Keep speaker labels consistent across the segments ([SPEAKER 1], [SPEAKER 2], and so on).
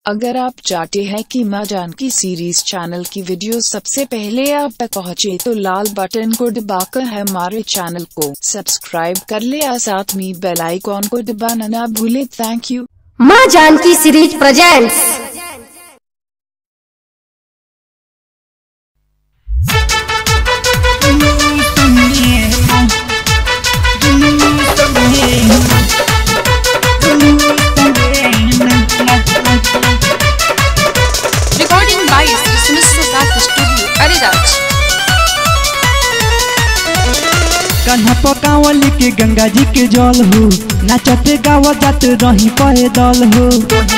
[SPEAKER 1] अगर आप चाहते हैं कि माँ जानकी सीरीज चैनल की वीडियो सबसे पहले आप तक पहुँचे तो लाल बटन को दबाकर हमारे चैनल को सब्सक्राइब कर ले और साथ में बेल आइकॉन को दबाना ना भूले थैंक यू
[SPEAKER 2] माँ Janki series presents
[SPEAKER 3] Recording by Sri Sumisra Sath Studio, Ariraj.
[SPEAKER 4] कन्हा पकावल के गंगा जी के जल हो नाचते गावा जात रही पैदल हो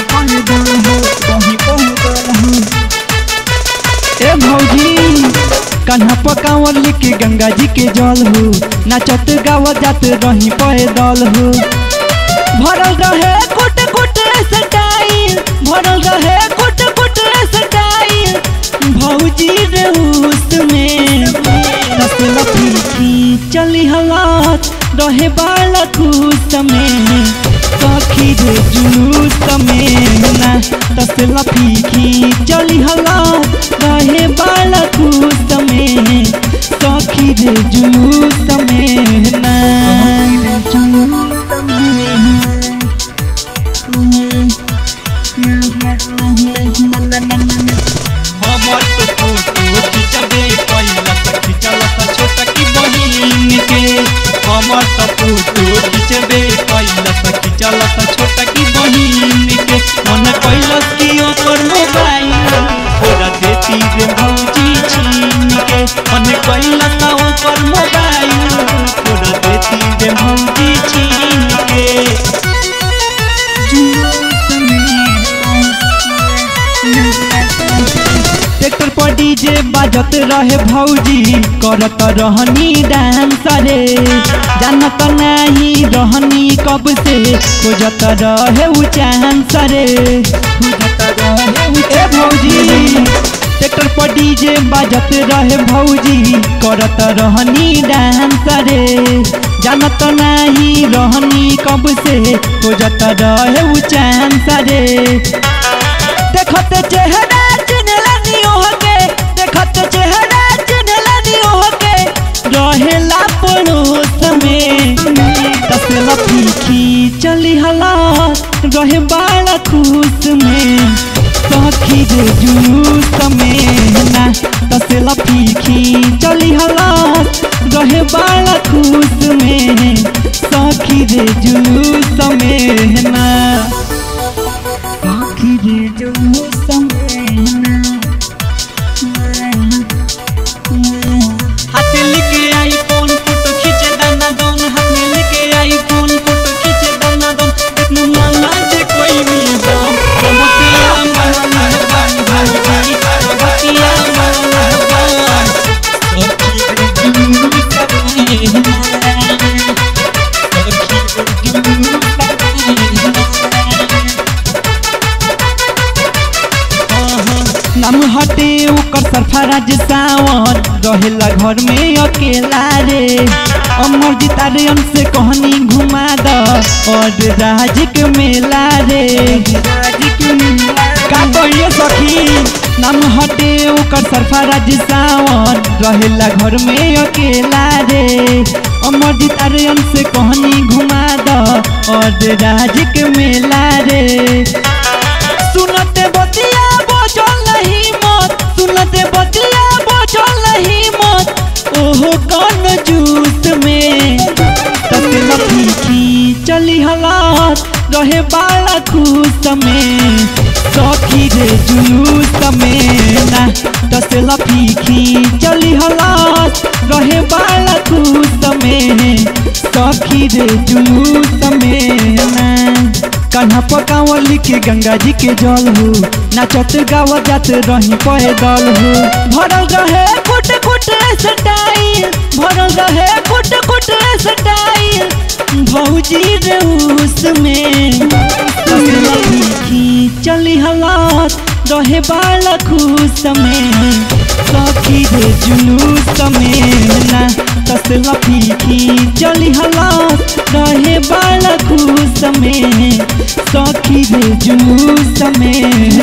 [SPEAKER 4] ए भौजी कन्हा पकावल के गंगा जी के जल हो नाचत गावा जात रही पैदल हो भरल रहे कुट कुट सटाइल भरल रहे कुट कुट सटाइल भौजी रे उसमें रसला फीकी चली हलात रहे बाला खुश में सखी रे जुलूस में ना तसला फीकी चली हलात रहे बाला खुश में सखी रे जुलूस में ना जुलूस हमर तो फोटो खिंचबे पहिला त खिंचला त छोटा की बहिन के हमर तो फोटो खिंचबे पहिला त खिंचला त छोटा की बहिन के मन कैलस की ओकर मोबाइल ओरा देती रे भौजी छीन के मन कैलस त ओकर मोबाइल ओरा देती रे भौजी छीन के ट्रैक्टर पर डीजे बाजत रहे भौजी करत रहनी डांस रे जानत नाही रहनी कब से खोजत रहे उ चांस रे खोजत रहे उ ए भौजी ट्रैक्टर पर डीजे बाजत रहे भौजी करत रहनी डांस रे जानत नाही रहनी कब से खोजत रहे उ चांस रे देखत चेहरा चिन्हलनी ओहके देखत चेहरा चिन्हलनी ओहके रहेला पड़ोस में तसला फीकी चली हला रहे बाला खुश में सखी रे जुलूस में ना तसला फीकी चली हला रहे बाला खुश में सखी रे जुलूस में ना हाथ लेके आई फोन फोटो खींचे दाना दोन हाथ में लेके आई फोन फोटो खींचे दाना दोन इतना माला जे कोई नहीं दो बतिया माला बान भाई भाई बतिया माला बान सखी रे जुलू नाम हटे ओकर सरफराज सावन रहेला घर में अकेला रे अमर जीता रे से कहनी घुमा द और राज के मेला रे का कहिए सखी नाम हटे ओकर सरफराज सावन रहेला घर में अकेला रे अमर जीता रे से कहनी घुमा द और राज के मेला रे सुनते बतिया बोझल नहीं मत सुनते बतिया बोझल नहीं मत ओहो कौन जूस में तसला फीकी चली हलात रहे बाला खुश में सखी रे जुलूस में ना तसला फीकी चली हलात रहे बाला खुश में सखी रे जुलूस में ना कन्हा पकावली के गंगा जी के जल हो नाचत गावा जात रही पैदल हो भरल रहे कुट कुट सटाइल भरल रहे कुट कुट सटाइल भौजी रे उसमें तसला फीकी चली हलात रहे बाला खुश में सखी रे जुलूस में ना तसला फीकी चली हलात रहे बाला खुश में सखी रे जुलूस में